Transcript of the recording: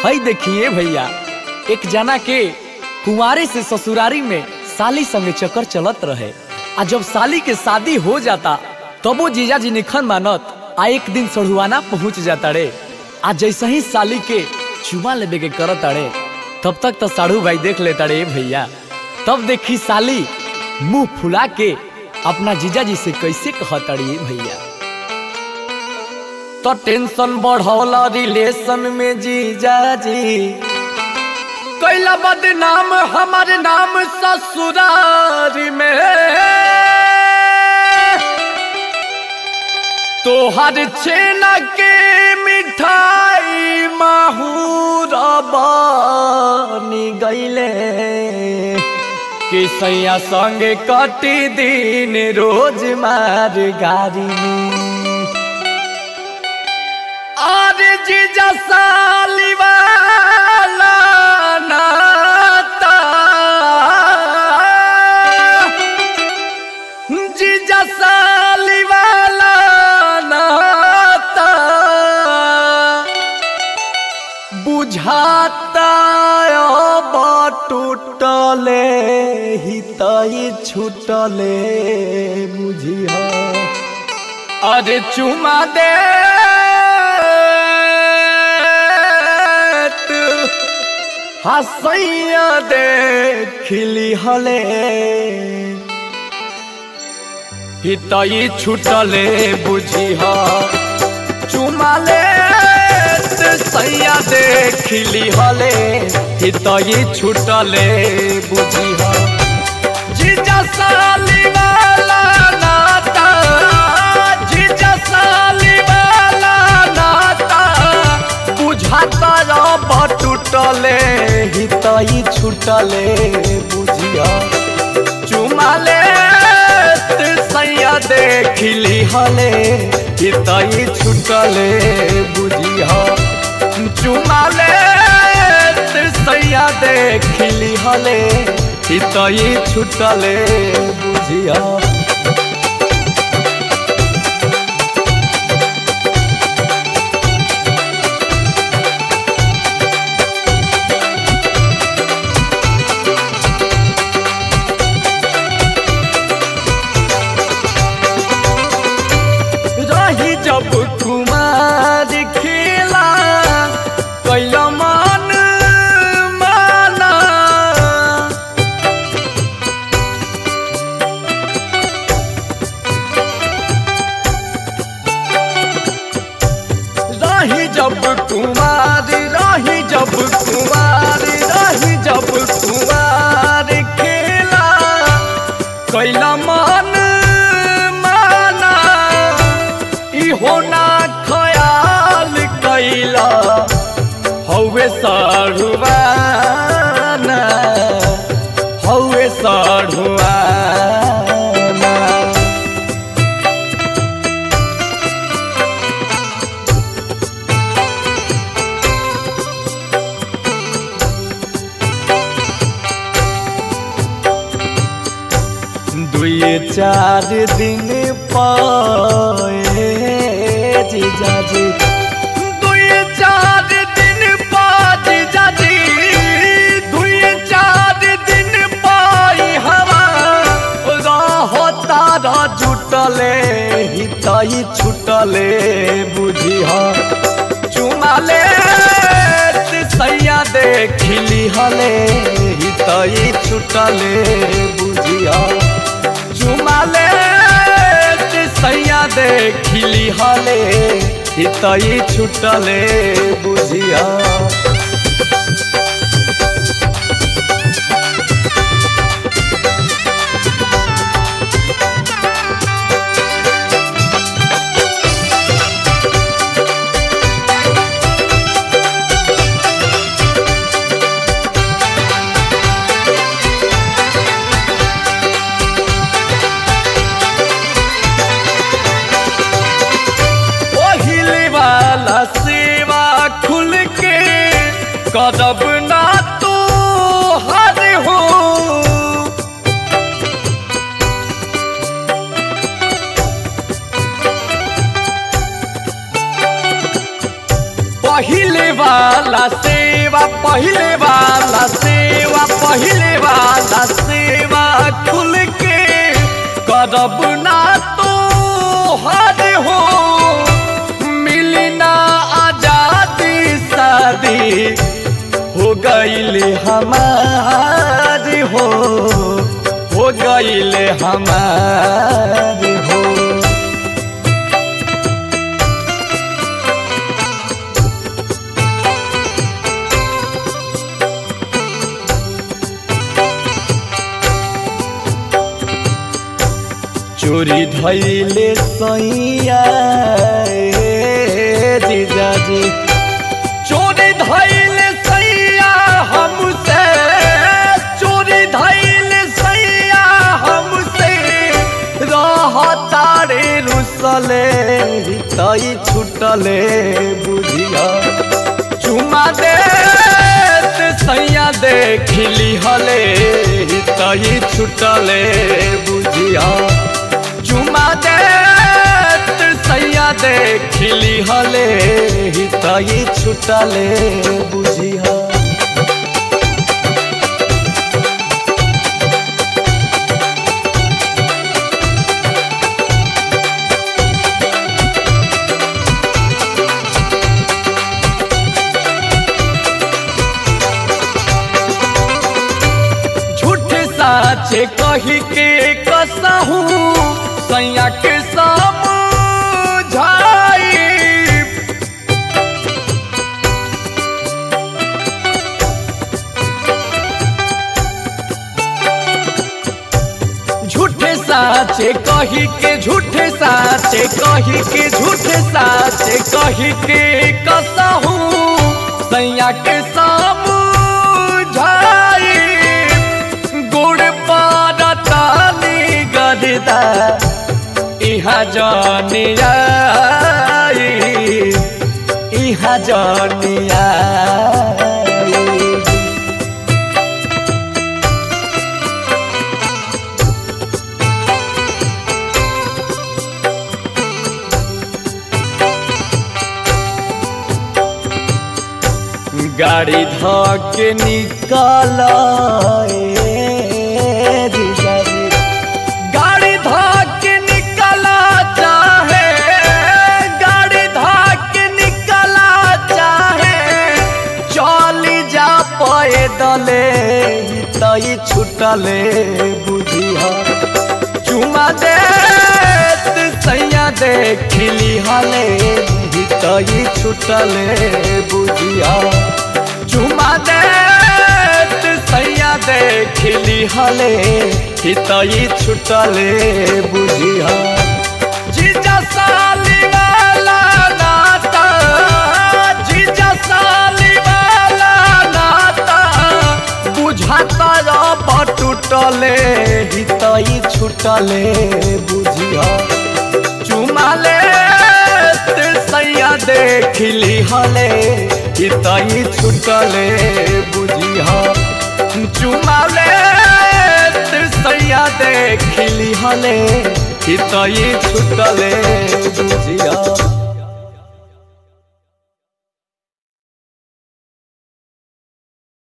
हई देखिए भैया एक जना के कुंवारे से ससुरारी में साली संगे चक्कर चलत रहे आ जब साली के शादी हो जाता तबो जीजा जी निखन मानत आ एक दिन सढ़ुआना पहुंच जाता रे आ जैसे ही साली के चुमा लेबे के करत अड़े तब तक तो साढ़ू भाई देख लेता रे भैया तब देखी साली मुंह फुला के अपना जीजा जी से कैसे कहत अड़ी भैया तो टेंशन बढ़ौला रिलेशन में जीजा जी कैला बदनाम हमारे नाम ससुरारी में तोहर छेना के मिठाई माहूर बनी गईले कि सैया संगे कटी दिन रोज मार गारी में अरे जीजा साली वाला नाता जीजा साली वाला नाता बुझाता अब टूटले हितई छूटले बुझिया अरे चुमा दे हसैया दे खिली हले हितई छूटले बुझिह चुमाले सैया दे खिली हले हितई छूटले बुझिह जीजा साली वाला नाता जीजा साली वाला नाता बुझाता रब टूटले हितई छूटले बुझिया चुमाले सैया देखिली हले हितई छूटले बुझिया चुमाले सैया देखिली हले हितई छूटले बुझिया रही जब कुमार खेला कैला मन माना रही जब कुमार रही जब कुमार रही जब कुमार खेला कैला मन माना इहो ना ख्याल कैला हौवे साढ़ुआना हौवे साढ़ुआना दुए चार दिन पाए जीजा जी दुए चार दिन पा जीजा जी दुए चार दिन पाई हवा रहो तारा जुटले हितई छुटले बुझिहा चुमाले सैया देखिली हले हितई छुटले बुझिया चुमाले सैया देखिली हले हितई छुटले बुझिया पहिले वाला सेवा खुल के कदब ना तो हर हो पहिले वाला से सेवा पहले वाला सेवा पहले वाला सेवा खुल के करब ना तो हर हो मिली ना आजादी शादी हो गईले हमारी हो हो गईले हमारी हो चोरी धैले सैया ए जीजाजी चोरी धैले सैया हमसे चोरी धैले सैया हमसे रहतारे रुसले तई छुटले बुझिया चुमा दे सैया देखली हले तई छुटले बुझिया चुमा दे सैया देखली हले तई छुटले बुझिया झूठ साचे कही के कसहू सैया के समझाई झूठे साचे कही के झूठे साचे कही के झूठे साचे कही के कसहू सैया के समझाई गुड़ पारतानी गरदा इहा जानिया इहा जानिया गाड़ी धके निकाल गाड़ी धके निकला चाहे गाड़ी धके निकला चाहे चली जा पैदले तई छुटले बुझिया चुमा दे सैया देखली हले तई छुटले बुझिया चुमा दे सैया देखली हले तई छुटले बुझिया जीजा साली वाला नाता जीजा साली वाला नाता बुझाता रब टूटले हितई छुटले बुझिया चुमाले सैया देखली हले हितई छुटले बुझिया चुमाले सैया देखली हले हितई छुटले बुझिया